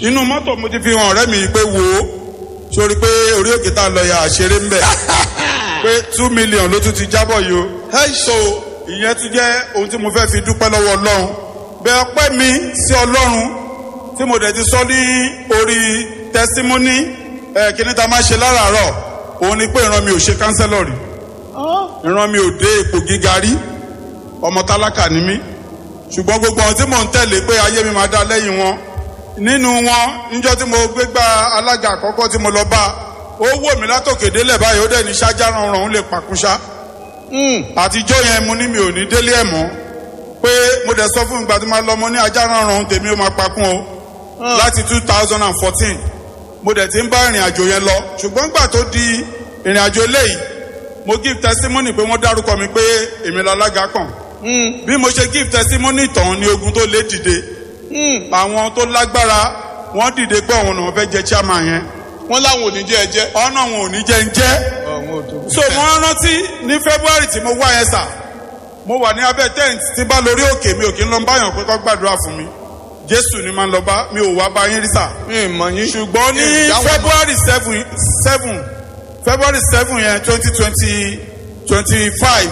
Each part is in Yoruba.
inú mọ́tò mo ti fi hàn ọ̀rẹ́ mi pé wò ó sórí pé orí òkè tá a lọ ya àṣeré ń bẹ̀ pé two million ló tún ti jábọ̀ yìí o so ìyẹn tún jẹ́ ohun tí mo fẹ́ fi dúpẹ́ lọ́wọ́ ọlọ́run bẹ́ẹ̀ ọpẹ́ mi sí ọlọ́run tí mo dẹ̀ ti sọ ní orí tẹsítímọ́nì ẹ̀ kíní ta máa ṣe láràárọ̀ òun ni pé ìran mi ò ṣe kánsẹ́lọ̀ rí ìran mi ò dé ipò gíga rí ọmọ tálákà ni mí ṣùgbọ́n gbogbo ohun tí mò ń tẹ̀lé pé ayé mi máa dá lẹ́yìn wọn nínú wọn níjọ́ tí mo gbé gba alága àkọ́kọ́ tí mo lọ bá ó wò mí látòkè délẹ̀ báyìí ó dẹ̀ ní ṣáájá rọrùn òun lè pàkúṣá àtijọ́ yẹn mo ní mi ò ní délé ẹ̀ mọ́ pé mo dẹ̀ sọ fún ìgbà tí mo lọ mo ní ajá rọrùn tèmi ó máa pakún o láti two thousand and fourteen mo dẹ̀ ti ń bá ìrìn àjò yẹn lọ ṣùgbọ́n gbà tó di ìrìn àjò eléyìí mo give testimony pé wọ́n dárúkọ mi pé èmi lálága kàn bí mo ṣe give testimony tán ni ogun tó lé dìde àwọn tó lágbára wọ́n dìde pé àwọn ọ̀nà fẹ́ jẹ chairman yẹn wọ́n láwọn ò ní jẹ́ ẹ jẹ́. ọ̀nà wọn ò ní jẹ́ ń jẹ́ so mo rántí ní february tí mo wá yẹn sà mo wà ní abẹ́ tent tí bá lórí òkè mi ò kí ń lọ báyàn pé kó gbàdúrà fún mi jésù ni máa ń lọ bá mi ò wá bá yín rí sà mi ì mọ̀ yín. ṣùgbọ́n ní february seven seven february seven yẹn twenty twenty twenty five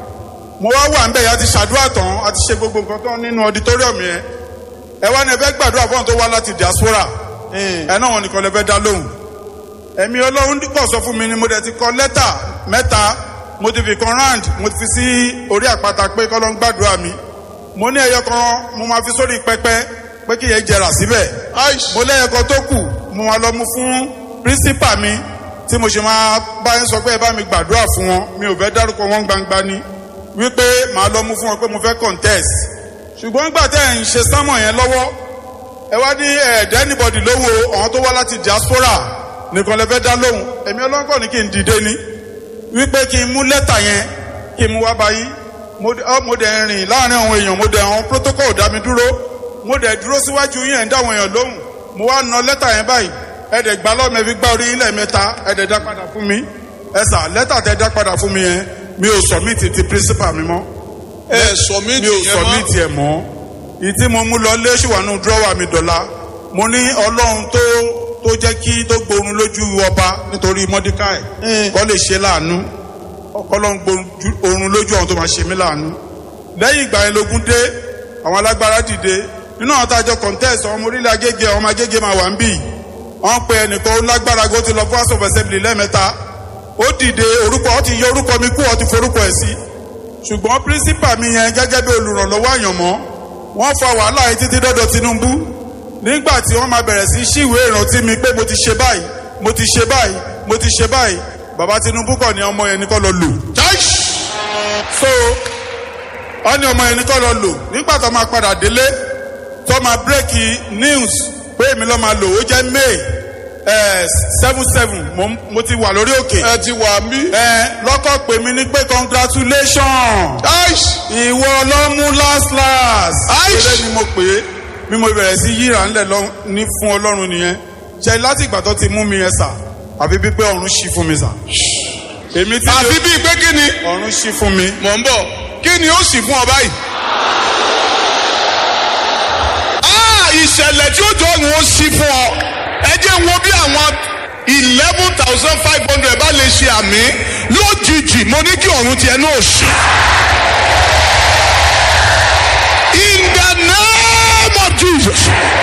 mo wá wà nbẹ yẹn a ti ṣàdúrà tán a ti ṣe gbogbo nǹkan tán nínú auditorium yẹn ẹ wá ní ẹ fẹ́ gbàdúrà fún àwọn tó wá láti diaspora ẹ náà wọn nìkan lè fẹ́ dá lóhùn ẹ̀mí ọlọ́run pọ̀ sọ fún mi ni mo dẹ̀ ti kọ lẹ́tà mẹ́ta mo ti fi kan round mo ti fi sí orí àpáta pé kọ́ ló ń gbàdúrà mi mo ní ẹyọ kan mo máa fi sórí pẹpẹ pé kí yẹn jẹrà síbẹ̀ mo lẹ́yọ kan tó kù mo máa lọ mú fún principal mi tí mo ṣe máa bá yín sọ pé ẹ bá mi gbàdúrà fún wọn mi ò fẹ́ dárúkọ wọn gbangba ni wípé màá lọ mú fún wọn pé mo fẹ́ contest ṣùgbọ́n nígbà tẹ́ ẹ̀ ń ṣe sámọ̀ yẹn lọ́wọ́ ẹ wá ní ẹ̀ẹ́dẹ́ anybody lówó àwọn tó wá láti diaspora nìkan lè fẹ́ dá lóhùn èmi ọlọ́kọ̀ ní kí n dìde ni wípé kí n mú lẹ́tà yẹn kí n mú wá báyìí mo dẹ̀ ń rìn láàrin àwọn èèyàn mo dẹ̀ àwọn protocol dá mi dúró mo dẹ̀ dúró síwájú yẹn ń dá àwọn èèyàn lóhùn mo wá na lẹ́tà yẹn báyìí ẹ̀dẹ̀ gbà lọ́mọ fi gbá orí ilẹ̀ mẹ́ta ẹ̀dẹ̀ dá padà fún mi ẹ̀sà lẹ́tà tẹ́ dá padà fún mi yẹn mi ò submit ti principal mi mọ́ ẹ submit mi ò yẹn mọ́. submit ẹ̀ mọ́ ìtí mo mú lọ lé ṣùwánú dúrọ́wà mi dọ̀la mo ní ọlọ́run tó tó jẹ́ kí tó gbórun lójú ọba nítorí mọ́díkàì kọ́ lè ṣe láàánú ọlọ́run gbórun lójú àwọn tó máa ṣe mí láàánú lẹ́yìn ìgbà yẹn lógún dé àwọn alágbára dìde nínú àwọn tájọ contest ọmọ orílẹ̀ agége ọmọ agége máa wà ń bì wọ́n pe ẹnìkan ó lágbára gó ti lọ fún house of assembly lẹ́ẹ̀mẹ́ta ó dìde orúkọ ó ti yọ orúkọ mi kú ó ti forúkọ ẹ̀ sí ṣùgbọ́n principal mi yẹn gẹ́gẹ́ bí olùrànlọ́wọ́ àyànmọ́ wọ́n fa wàhálà yìí títí dọ́dọ̀ Tinubu nígbà tí wọ́n máa bẹ̀rẹ̀ sí ṣíwèé ìrántí mi pé mo ti ṣe báyìí mo ti ṣe báyìí mo ti ṣe báyìí bàbá Tinubu kọ̀ ní ọmọ yẹn ní kọ́ lọ lò so ọ ní ọmọ yẹn ní kọ́ lọ lò nígbà tó máa padà délé tó máa bírèkì news pé èmi lọ́ máa lò ó jẹ́ May seven seven mo ti wà lórí òkè ẹ ti wà mí. ẹ lọ́kọ̀ pè mí ní pé congratulations ìwọ ló mú last last. Aish. ilé ni mo pè é bí mo bẹ̀rẹ̀ sí yíra ńlẹ̀ lọ- ní fún ọlọ́run nìyẹn ṣe láti ìgbà tó ti mú mi yẹn sà àfi bí pé ọ̀run ṣí fún mi sà. èmi tí àfi bíi pé kí ni ọ̀run ṣí fún mi. mò ń bọ̀ kí ni ó sì fún ọ báyìí. Ah, ìṣẹ̀lẹ̀ tí ó jọ òun ó sí fún ọ ẹ jẹ́ wo bí àwọn eleven thousand five hundred bá lè ṣe àmì lójijì mo ní kí ọ̀run tiẹ̀ náà ṣí. In the name of Jesus.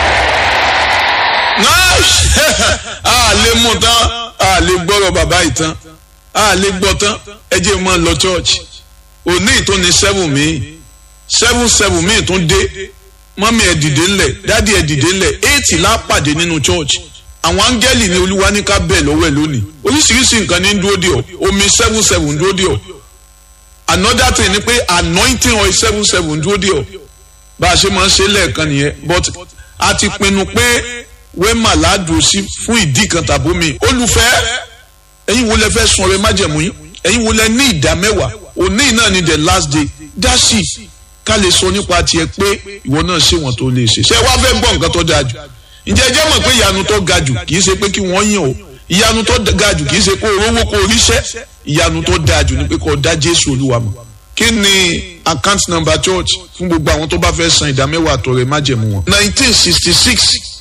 náà a lè mú tán a lè gbọ́rọ̀ bàbá yìí tán a lè gbọ́ tán ẹ jẹ́ mọ́ lọ church òní ìtún ní seven míì seven seven míì tún dé mọ́mí ẹ̀ dìde ńlẹ̀ dádì ẹ̀ dìde ńlẹ̀ eight lápàdé nínú church àwọn áńgẹ́lì ní olúwa ní ká bẹ̀ lọ́wọ́ ẹ̀ lónìí oríṣiríṣi nǹkan ní dúró dì ọ́ omi seven seven dúró dì ọ́ another thing ni pé anointing oil seven seven dúró dì ọ́ bá a ṣe máa ń ṣe lẹ́ẹ̀kan nìyẹn but a ti pinnu pé wẹ́mà ládùú sí fún ìdí kan tàbí mi olùfẹ́ ẹ̀yin wo lẹ fẹ́ sun ọrẹ májẹ̀mú yín ẹ̀yin wo lẹ ní ìdá mẹ́wàá òní náà ni the last day dáṣì ká lè sọ nípa tiẹ̀ pé ìwọ náà ṣe wọ́n tó lè ṣe ṣé wàá fẹ́ gbọ́ nǹkan tó dáa jù ǹjẹ́ ẹ jẹ́ mọ̀ pé ìyanu tó ga jù kì í ṣe pé kí wọ́n yàn o ìyanu tó ga jù kì í ṣe kó o rówó kó o ríṣẹ́ ìyanu tó dáa jù ni pé kó o dá Jésù Olúwa mọ̀ kí ni account number church fún gbogbo àwọn tó bá fẹ́ san ìdá mẹ́wàá àtọrẹ májẹ̀mú wọn. nineteen sixty six